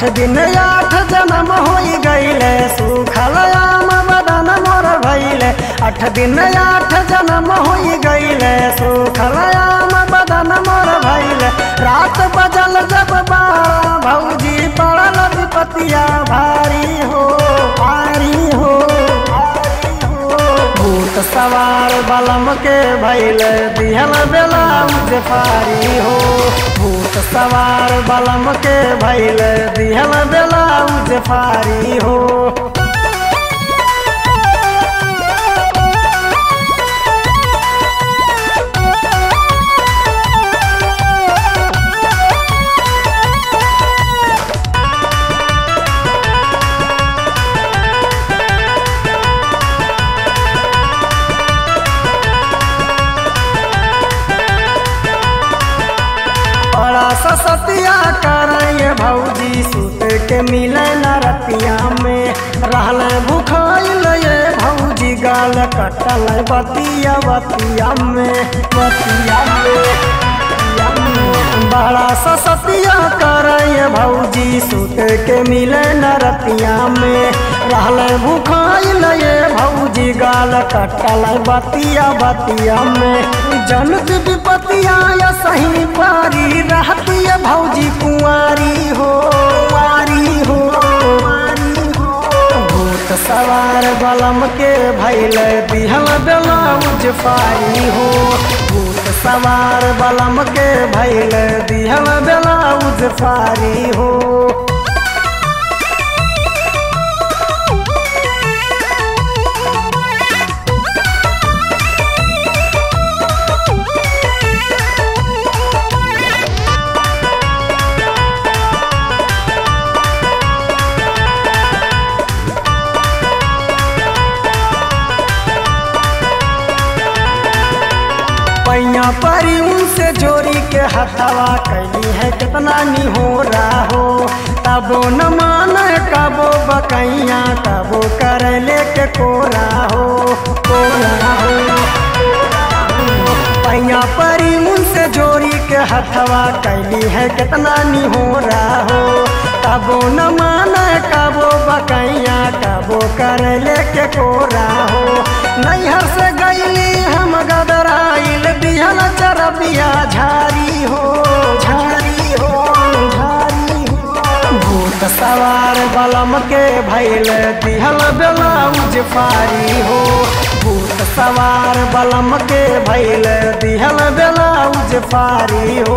आठ दिन आठ जन्म हो गईले सुखल आम बदन मोर भैले आठ दिन आठ जन्म हो गईले सुखल आम बदन मोर भैले रात बजल जब बारह भौजी पड़ल विपतिया भारी हो भारी हो भारी हो भूत सवार बलम के भैल दिहल बेला फारी हो भूत सवार बलम के भैल दिहल बेला फारी हो बड़ा ससतिया कराए भौजी सुत के मिले न रतिया में रहल भूखाइल ये भौजी गाल कटल बतिया बतिया में बतिया में बतिया में। बड़ा ससतिया कराए भौजी सुत के मिले न रतिया में रहल भूखाइल ये भौजी गाल कटल बतिया बतिया में जनक विपतिया या सही पारी रहती है भौजी कुंवारी हो कुंवारी हो कुंवारी हो। भूत सवार बलम के भैल दिहल ब्लाउज पारी हो भूत सवार बलम के भैल दिहल ब्लाउज पारी हो पैया परी उनसे जोड़ी के हथवा कैली है कितना निहोरा हो तबो न माने कबो बकैया तबो कर ले के कोरा हो कोरा हो पैया परी उनसे जोड़ी के हथवा कैली है कितना निहोरा हो तबो न माने कबो बकैया कबो कर ले के कोरा हो नैहर से गईली हम गदराइल बिहल चरबिया झारी हो झारी हो झारी हो भूत सवार बलम के भैल दिहल ब्लाउज पारी हो भूत सवार बलम के भैल दिहल ब्लाउज पारी हो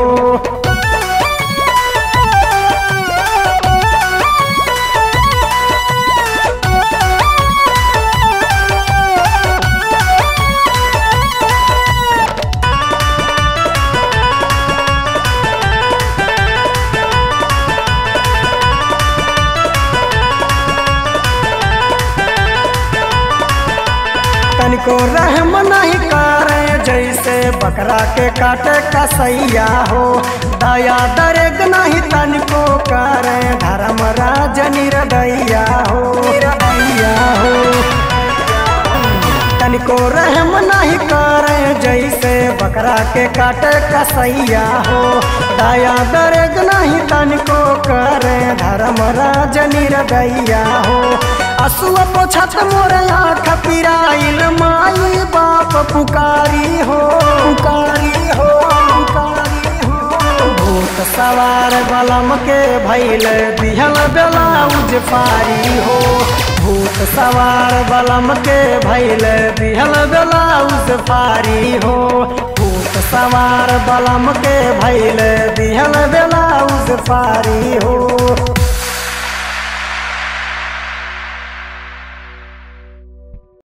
तनिको रहम नहीं करे जैसे बकरा के काटे कसैया हो दया दरेग नहीं तनिको करे धर्म राज निरदैया हो निरदैया हो तनिको रहम नहीं करे जैसे बकरा के काटे कसैया हो दया दरेग नहीं तनिको करे धर्म राज निरदैया हो असुआ पोछत मोरे आँख पिराइल माई बाप पुकारी हो पुकारी हो पुकारी हो भूत सवार बलम के भैल दिहल ब्लाउज पारी हो भूत सवार बलम के भैल दिहल ब्लाउज पारी हो भूत सवार बलम के भैल दिहल ब्लाउज पारी हो